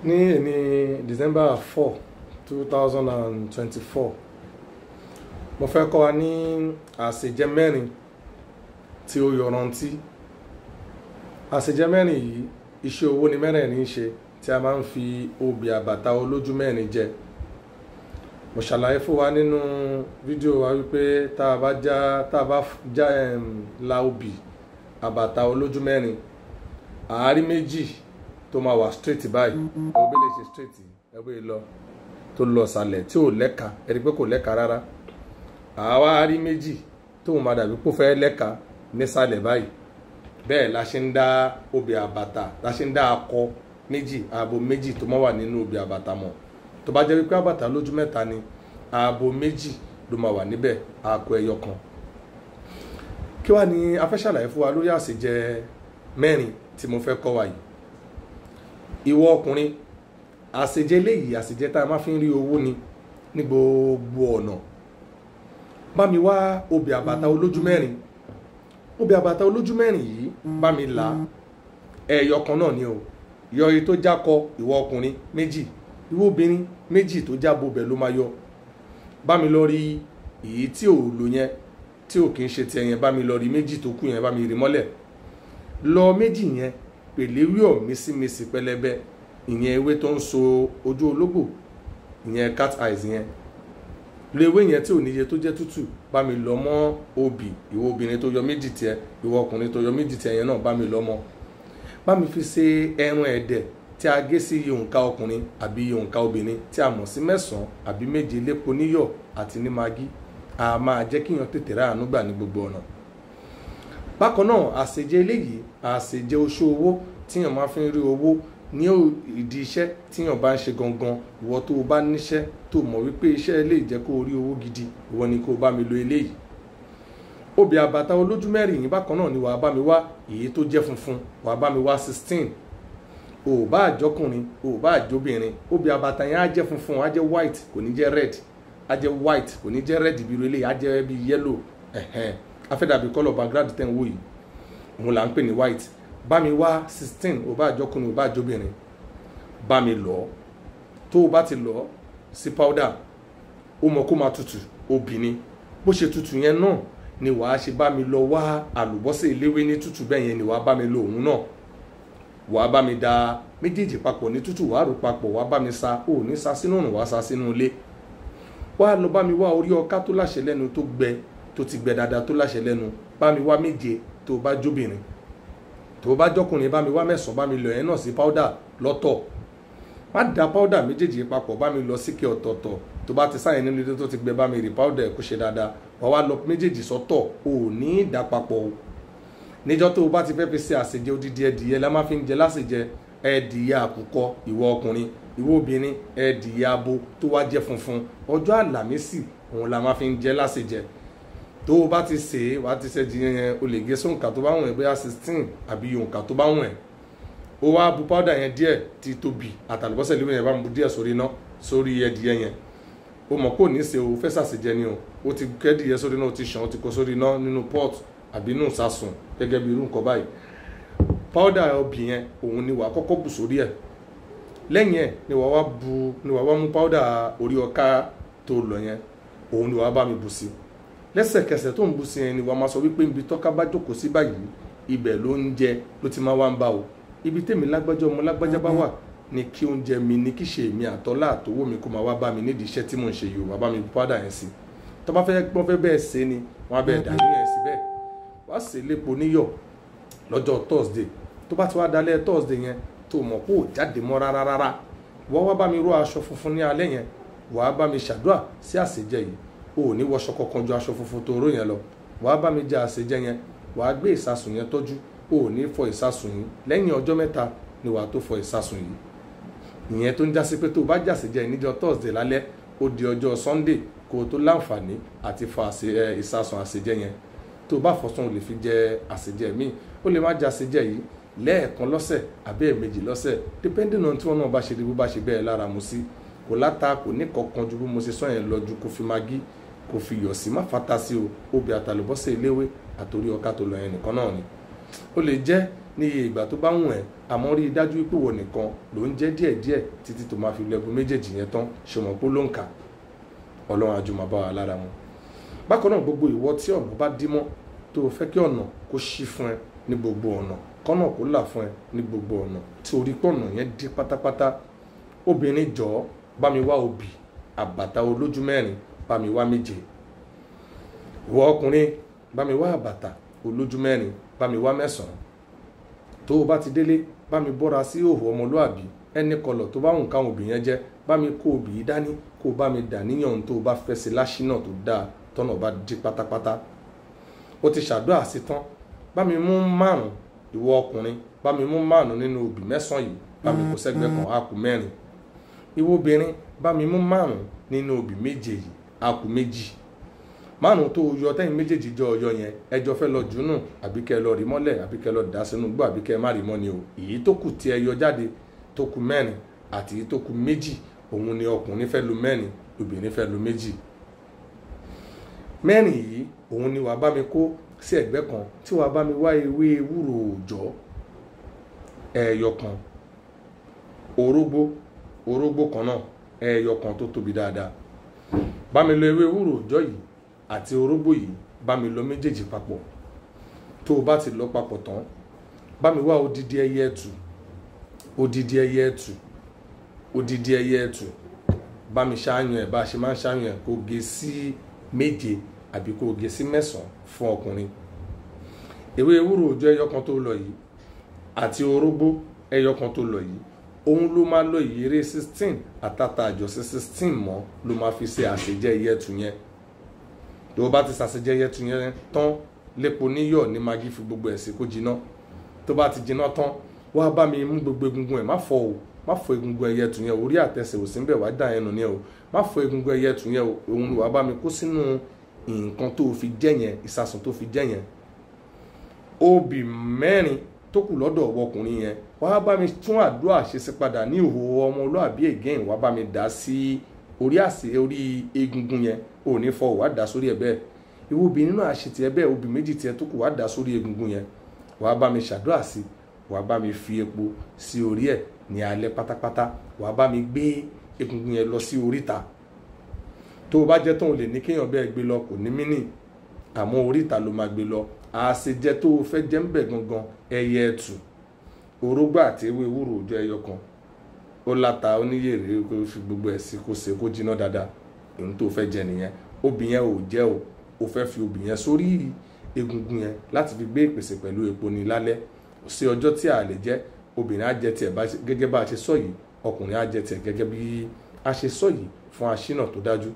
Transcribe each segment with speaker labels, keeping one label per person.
Speaker 1: ní èní december four two thousand and twenty-four mo fẹ́ kọ́ wa ní àṣejẹ mẹ́rin tí ó yọrantí àṣejẹ mẹ́rin yìí iṣẹ́ owó ni mẹ́rẹ̀ẹ̀rin ń ṣe tí a máa ń fi obì àbàtà olójú mẹ́rin jẹ mo ṣàlàyé fún wa nínú fídíò wa wípé tá a bá já tá a bá já um, la obì àbàtà olójú mẹ́rin àárí méjì tó máa wà straight báyìí ẹgbẹ́ lè ṣe straight ẹgbẹ́ lọ tó lọ sàlẹ̀ tí ò lẹ́ka ẹni pé kò lẹ́ka rárá àwa àárí méjì tóun máa dàbí kó fẹ́ lẹ́ka nísàlẹ̀ báyìí bẹ́ẹ̀ la ṣe ń dá obì àbàtà la ṣe ń dá akọ méjì ààbò méjì tó máa wà nínú obì àbàtà mọ̀ tó bá jẹ́ wípé àbàtà lójú mẹ́ta ni ààbò méjì ló máa wà níbẹ̀ àkọ ẹyọ kan kí wàá ní a fẹ́ ṣàlàyé fún wa lórí àṣejẹ mẹ́rin tí mo fẹ́ kọ́ wa yìí ìwọ ọkùnrin àṣejẹ léyìí àṣejẹ tá a máa fi ń rí owó ni ní gbogbo ọ̀nà bá mi wá obì àbàtà olójú mẹ́rin obì àbàtà olójú mẹ́rin yìí bá mi là á ẹyọ kan náà ni o yọ èyí tó jákọ ìwọ ọkùnrin méjì ìwọ obìnrin méjì tó jábọ bẹ̀ ló máa yọ bá mi lọ rí èyí tí ò lò yẹn tí ò kì í ṣe tiẹ̀ yẹn bá mi lọ rí méjì tó kù yẹn bá mi rí mọ́lẹ̀ lọ méjì yẹn pèléwíọ̀ mísímísì pẹlẹbẹ ìyẹn ewé tó ń so ojú ológbò ìyẹn cat eyes yẹn lo ewé yẹn tí ò níye tó jẹ́ tútù bá mi lọ mọ́ obì ìwọ obìnrin tó yọ méjì tiẹ̀ ìwọ ọkùnrin tó yọ méjì tiẹ̀ yẹn náà bá mi lọ mọ́ bá mi fi ṣe ẹran ẹ̀dẹ̀ tí a gé sí òǹkà ọkùnrin àbí òǹkà obìnrin tí a mọ̀ sí mẹ́sàn-án àbí méje lépo níyọ̀ àti ní magi a máa jẹ́ kíyàn tètè ráàánú gbà ní gbogbo ọ̀nà bákan náà àṣejẹ eléyìí àṣejẹ oṣù owó tíyàn máa fi ń rí owó ní ìdí iṣẹ́ tíyàn bá ń ṣe gangan ìwọ tó o bá níṣẹ́ tó mọ̀ wípé iṣẹ́ lè jẹ́ kó o rí owó gidi ìwọ ni kó o bá mi lo eléyìí obì àbàtà olójú mẹ́rin yìí bákan náà ni wàá bá mi wá èyí tó jẹ́ funfun wàá bá mi wá sixteen o ò bá àjọkùnrin o ò bá àjọbìnrin obì àbàtà yẹn á jẹ́ funfun á jẹ́ white kò ní jẹ́ red á jẹ́ white kò ní jẹ́ red bí relé á jẹ́ bí yellow ẹ̀hẹ́n afẹ́dàbí kọ́lọ̀ background tẹ̀ ń wò yìí òun là ń pè ní white bá mi wá sixteen o bá àjọkùnrin o bá àjọbìnrin bá mi lọ tó o bá ti lọ sí powder ó mọ kó máa tutù obìnrin bó ṣe tutù yẹn náà ni wàá ṣe bá mi lọ wá àlùbọ́sẹ̀ eléwé ní tútù bẹ́ẹ̀ yẹn ni wàá bá mi lo òun náà wàá bá mi da méjèèjì papọ̀ ní tútù wàá rò papọ̀ wàá bá mi sa ò ní sa sínú òrùn wàá sa sínú ilé wàá lọ bá mi wá orí ọká tó láṣẹ lẹ́nu tó gbẹ tó ti gbẹ dáadáa tó láṣẹ lẹ́nu bá mi wá méje tó bá jóbìnrin tó bá jọkùnrin bá mi wá mẹ́sàn-án bá mi lọ yẹn náà sí powder lọ́tọ̀ má da powder méjèèjì papọ̀ bá mi lọ síkẹ́ ọ̀tọ̀ọ̀tọ̀ tó bá ti sáyẹn nínú ilé tó ti gbẹ bá mi rí powder kó ṣe dáadáa wàá wá lọ méjèèjì sọ́tọ̀ ò ní í dà papọ̀ o níjọ́ tó o bá ti fẹ́ fi ṣe àṣejẹ odidi ẹdìyẹ la máa fi ń jẹ láṣejẹ ẹdìyẹ àkùkọ ìwọ ọkùnrin ìwọ obìnrin ẹdìyẹ abo tó wá jẹ funfun ọjọ́ àlàmísì òun la máa fi ń jẹ láṣejẹ tó o bá ti ṣe é wàá ti ṣe jìyẹn yẹn o lè gé sóǹkà tó bá wọ̀n ẹ́ bóyá sixteen àbí òǹkà tó bá wọ̀n ẹ́ o wá bu powder yẹn díẹ̀ ti tóbi àtàlùbọ́sẹ̀ lóyún yẹn bá mu bu díẹ̀ sórí iná sórí ẹdìyẹ yẹn o mọ̀ kó ní ṣe o fẹ́ ṣàṣejẹ ni o o ti kẹ́dìyẹ sórí iná o ti ṣàn o ti kó sórí iná nínú pot àbí nù sásùn gẹ́gẹ́ bí irú nǹkan báyìí powder obì yẹn òun ni wàá kọ́kọ́ bù sórí ẹ̀ lẹ́yìn ẹ̀ ni wàá wá bu ni wàá wá mú powder orí ọká tó lọ yẹn òun ni wàá bá mi bù sí lẹ́sẹ̀kẹsẹ̀ tó ń bù sí yẹn ni wàá máa sọ wípé ibi tọ́ka bá jókòó sí báyìí ibẹ̀ ló ń jẹ ló ti máa wá ń bá o ibi tèmi lágbájá ọmọ lágbájá bá wà ni kí oúnjẹ mi ni kí ṣe èmi àtọ́lá àtọwọ́ mi kó máa wá bá mi nídìí iṣẹ́ tí mò ń ṣe yìí o wàá bá mi bu powder yẹn sí tó bá fẹ́ gbọ́n fẹ́ bẹ́ẹ̀ ṣe ni wọ́n á bẹ́ẹ̀ dà níyẹn sí bẹ́ẹ̀ wá sí lépo níyọ̀ lọ́jọ́ thursday tó bá ti wá dalẹ̀ thursday yẹn tó mọ̀ kó o jáde mọ́ rárá rárá wọ́n wá bá mi ró aṣọ funfun ní alẹ́ yẹn wàá bá mi ṣàdúrà sí àṣejẹ yìí o ò ní wọṣọ kankan ju aṣọ funfun tó ró yẹn lọ wàá bá mi jẹ àṣejẹ yẹn wàá gbé ìsasùn yẹn tọ́jú o ò ní fọ ìsasùn yìí lẹ́yìn ọjọ́ mẹ́ta ni wàá tó fọ ìsasùn yìí ìyẹn tó ń jásí pé tó o bá jàṣejẹ níjọ́ thursday lálẹ́ ó di ọjọ́ sunday kó o tó láǹfààní àti fọ ìsasùn àṣejẹ yẹn tó o bá fọsùn o lè fi jẹ àṣejẹ míì ó lè má jẹ àṣejẹ yìí lẹ́ẹ̀kan lọ́sẹ̀ àbí ẹ̀ẹ̀mejì lọ́sẹ̀ depending on tí wọn náà bá ṣe rí bó bá ṣe bẹ́ẹ̀ lára mu sí kò láta kò ní kankan ju bí mo ṣe sọ yẹn lọ ju kó fi magí kò fi yọ̀ sí má fata sí o obì àtàlùbọ́sẹ̀ eléwé àtòrí ọkà tó lọ yẹn nìkan náà ni ó lè jẹ́ ní iye ìgbà tó bá wùn ẹ́ àmọ́ rí i dájú pé wọ́n nìkan ló ń jẹ́ díẹ̀díẹ̀ títí tó máa fi lẹ́gùn méjèèjì yẹn tán ṣùgbọ́n pé ló ń kà ọlọ́run àjùmọ̀ bá wa lára mu bákan náà gbogbo ìwọ tí ọ̀nà bá dí mọ́ tó o fẹ́ kí ọ̀nà kó ṣí fún ẹ ní gbogbo ọ̀nà kọ́nà kó là fún ẹ ní gbogbo ọ̀nà tí orí pọ̀nà yẹn dí pátápátá obìnrin jọ̀ọ́ bá mi wá obì àbàtà olójú mẹ́rin bá mi wá méje ìwọ ọkùnrin bá mi wá àbàtà olójú mẹ́rin bá mi wá mẹ́sàn-án tó o bá ti délé bá mi bọ́ra sí òhò ọmọlúàbí ẹni kọlọ̀ tó bá wùn káwọn obì yẹn jẹ́ bá mi kó obì yìí dání kó o bá mi dà níyàn ohun tó o bá fẹ́ sí láṣínà tó dáa tọ́nà bá dí pátápátá o ti ṣàdúrà sí tán bá mi mú márùn ìwọ ọkùnrin bá mi mú márùn nínú obì mẹ́sàn-án yìí bá mi kó sẹ́gbẹ́ kan á kù mẹ́rin ìwọ obìnrin bá mi mú márùn nínú obì méje yìí á kù méjì márùn tó yọ tẹ́yìn méjèèjì jọ ọyọ yẹn ẹjọ́ fẹ́ lọ jùnú àbí kẹ́ lọ rí mọ́lẹ̀ àbí kẹ́ lọ dà sínú gbọ́ àbí kẹ́ má rí mọ́ ni o èyí tó kù tí ẹ yọ jáde tó kù mẹ́rin àti èyí tó kù méjì òun ni ọkùnrin fẹ́ lu mẹ́rin obìnrin fẹ́ lu méjì mẹ́rin yìí òun ni wàá bá mi kó sí ẹ̀gbẹ́ kan tí wàá bá mi wá ewé ewúro òòjọ́ ẹ̀ẹ̀yọ kan orógbó orógbó kan náà ẹ̀ẹ̀yọ kan tó tóbi dáadáa bá mi lo ewé ewúro òòjọ́ yìí àti orógbó yìí bá mi lọ méjèèjì papọ̀ tó o bá ti lọ papọ̀ tán bá mi wá odidi ẹyẹ ẹtù odidi ẹyẹ ẹtù odidi ẹyẹ ẹtù bá mi ṣáàyàn ẹ bá a ṣe máa ń ṣáàyàn ẹ kó gé sí méje àbí kó gé sí mẹ́sàn-án fún ọkùnrin ewé ewúro òòjọ́ ẹyọ kan tó lọ yìí àti orógbó ẹyọ kan tó lọ yìí òun ló máa lọ ìyèrè sixteen àtàtà àjọṣe sixteen mọ́ ló máa fi ṣe àṣejẹ ẹyẹ ẹtù yẹn tó o bá ti ṣàṣejẹ ẹyẹ ẹtù yẹn tán lépo níyọ̀ ní magi fi gbogbo ẹ̀ sí kó jiná tó bá ti jiná tán wá bá mi mú gbogbo egungun ẹ̀ má fọ o má fọ egungun ẹyẹ ẹtù yẹn orí àtẹsẹ̀ ò sí ń bẹ̀ wá dà ẹnu yẹn o má fọ egungun ẹyẹ ẹtù yẹn o òun ni wàá bá mi kó sínú nǹkan tó fi jẹ yẹn ìsasùn tó fi jẹ yẹn obì mẹ́rin tó kù lọ́dọ̀ ọkùnrin yẹn wàá bá mi tún àdúrà ṣe sí padà ní ìhò ọmọlúàbí again wàá bá mi dà sí orí àsè orí egungun yẹn ò ní fọ wàá dà sórí ẹ̀ bẹ́ẹ̀ ìwọ obìnrin náà ṣe tiẹ̀ bẹ́ẹ̀ obì méjì tiẹ̀ tó kù wàá dà sórí egungun yẹn wàá bá mi ṣàdúrà sí wàá bá mi fi epo sí orí ẹ̀ ní alẹ́ pátápátá wàá bá mi gbé egungun yẹn lọ sí oríta tó o bá jẹ́ tóun lè ní kéèyàn bẹ́ẹ̀ gbé lọ kò ní mínì àmọ́ oríta ló máa gbé lọ àṣejẹ tó o fẹ́ jẹ́ ń bẹ̀ gangan ẹyẹ ẹtù orógbó àti ewé ewúro òjò ẹyọ kan ó láta oníyèrè kó fi gbogbo ẹ̀ sí kó ṣe kó jiná dáadáa èyí tó fẹ́ jẹ nìyẹn obì yẹn ò jẹ́ o o fẹ́ fi obì yẹn sórí egungun yẹn láti fi gbé ìpèsè pẹ̀lú epo ní lálẹ́ sí ọjọ́ tí a lè jẹ́ obìnrin á jẹ tiẹ̀ gẹ́gẹ́ bá a ṣe sọ yìí ọkùnrin á jẹ tiẹ̀ gẹ́gẹ́ bí a ṣe sọ yìí fún aṣínà tó dájú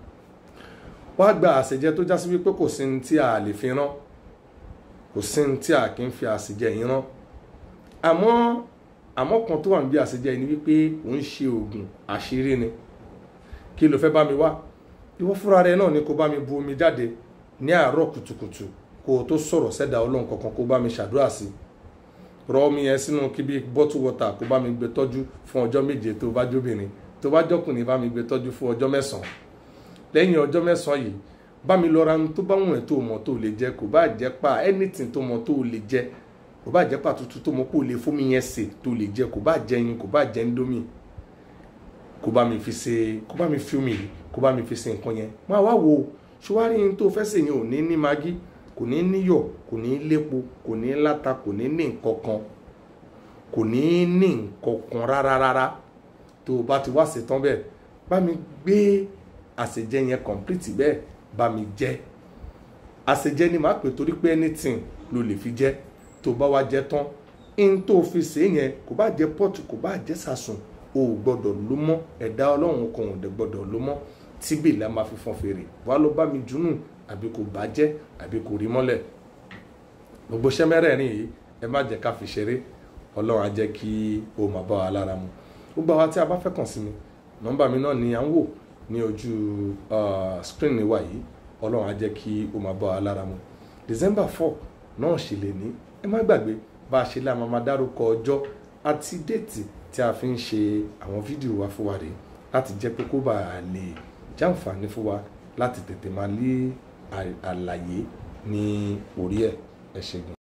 Speaker 1: wá gba àṣejẹ tó já sí wípé kò sí ní tí a lè fi rán kò sí ní tí a kì í fi àṣejẹ yìí rán àmọ́ àmọ́ kan tó wà níbi àṣejẹ yìí ni wípé òun ṣe oògùn àṣírí ni kí ló fẹ́ bá mi wá ìwọ fúnra rẹ náà ni kó bá mi bu omi jáde ní àárọ̀ kùtùkùtù kó o tó sọ̀rọ̀ sẹ́dá ọlọ́run kankan kó bá mi ṣàdúrà sí rọ omi yẹn sínú kíbi bottle water kó bá mi gbé tọ́jú fún ọjọ́ méje tó bá jóbìnrin tó bá jọkùnrin bá mi gbé tọ́jú fún ọjọ́ mẹ́sàn-án lẹ́yìn ọjọ́ mẹ́sàn-án yìí bá mi lọ ra ohun tó bá wùn ẹ́ tó mọ̀ tó lè jẹ kò bá jẹ́ pa anything tó mọ̀ tó lè jẹ kò bá jẹ́ pa tuntun tó mọ̀ kó lè fún mi yẹn sè tó lè jẹ kò bá jẹ yín kò bá jẹ indomie kó bá mi fi ṣe kó bá mi fi omi yìí kó bá mi fi ṣe nǹkan yẹn máa wá wo ṣùwárí yín tó fẹ́ sè yẹn ò ní ní magi kò ní níyọ̀ kò ní lépo kò ní láta kò ní ní nǹkan kan kò ní ní nǹkan kan rárá rárá tó o bá ti wá ṣetán bẹ́ẹ̀ bá mi gbé àṣejẹ yẹn complete bẹ́ẹ̀ bá mi jẹ àṣejẹ ni màá pè torí pé anything ló lè fi jẹ tó bá wá jẹ tán in tó fi ṣe yẹn kò bá jẹ pọ́ọ̀tù kò bá jẹ sàsùn o ò gbọ́dọ̀ ló mọ́ ẹ̀dá ọlọ́run kan ò dẹ̀ gbọ́dọ̀ ló mọ́ tíbì la máa fi fọ́n fèrè wá ló bá mi dùnú àbí kò bá jẹ́ àbí kò rí mọ́lẹ̀ gbogbo iṣẹ́ mẹ́rẹ̀ẹ̀rin yìí ẹ má jẹ́ ká fi ṣeré ọlọ́run á jẹ́ kí o máa bá wa lára mu gbogbo àwa tí a bá fẹ́ kàn sí mi nọ́mbà mi náà ni à ń wò ní ojú screen wa yìí ọlọ́run á jẹ́ kí o máa bá wa lára mu december four náà ṣe lè ní ẹ má gbàgbé bá a ṣe lé àmọ́ máa dárúkọ ọjọ́ àti déètì tí a fi ń ṣe àwọn fídíò wa fún wa rèé láti jẹ́ pé kó bá a lè jàǹfààní fún wa láti tètè máa lé àlàyé ní orí ẹ̀ ẹ ṣé gan.